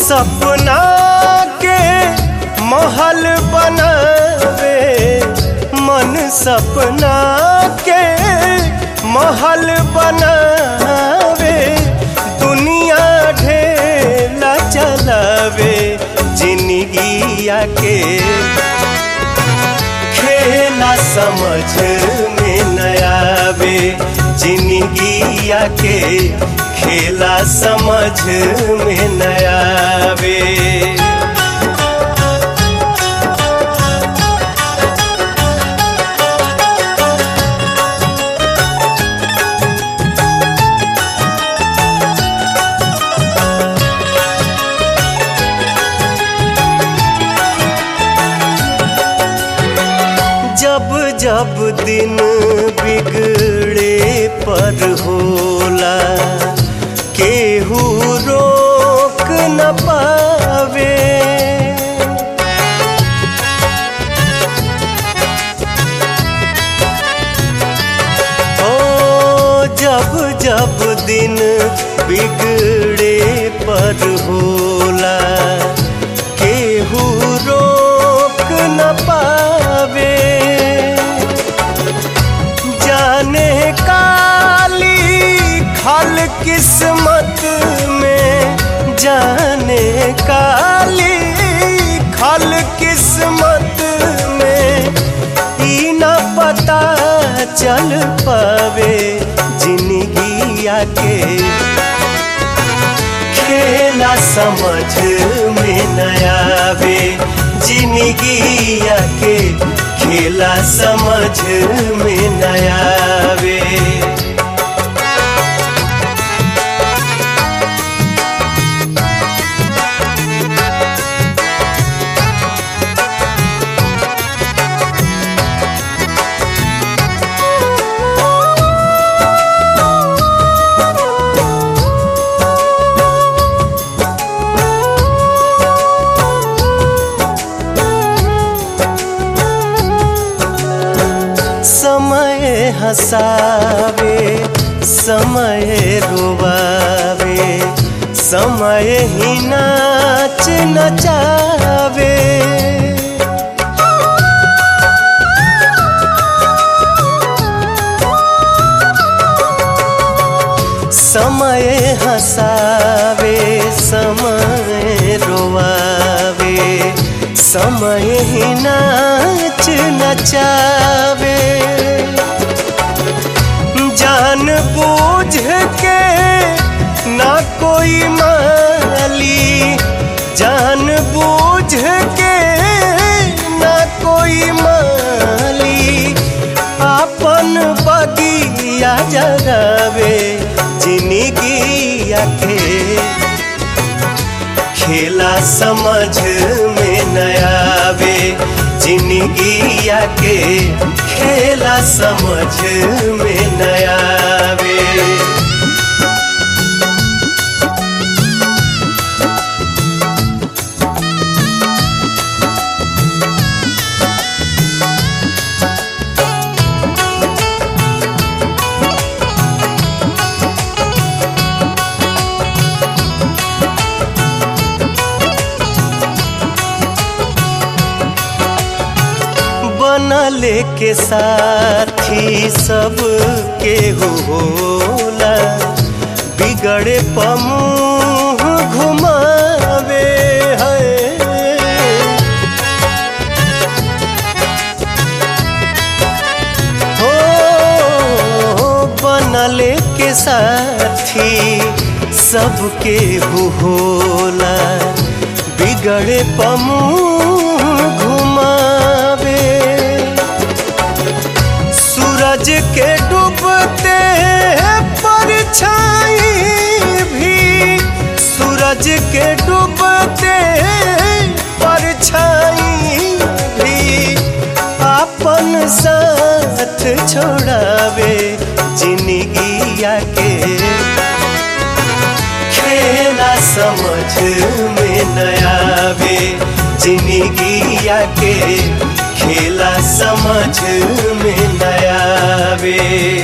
सपना के महल बनावे मन सपना के महल बनावे दुनिया ढेला चलावे जिंदगिया के खेला समझ में नयावे जिंदगिया के खेला समझ में नयावे जब जब दिन बिगड़े पर होला केहू रोक न पावे ओ जब जब दिन बिगड़े पर होला केहू रोक न पावे जाने काली खल किस्मत में जाने काली खल किस्मत में ई न पता चल पावे जिंदगिया के खेला समझ में नयावे जिंदगिया के खेला समझ में नयावे समय हसावे समय रोवावे समय ही नाच नचावे समय हसावे समय रोवावे समय ही नाच नचावे जान बूझ के ना कोई माली जान बूझ के ना कोई माली अपन बगिया जगावे जिंदगिया के खेला समझ में नयावे जिंदगिया के खेला समझ में नयावे बनले के साथी सब के होला बिगड़े पमुह घुमावे है हो बनले के साथी सबके होला बिगड़े पमुह घुमावे सूरज के डूबते परछाई भी सूरज के डूबते परछाई भी अपन साथ छोड़ावे जिंदगिया के खेला समझ में नयावे जिंदगिया के खेला समझ में नयावे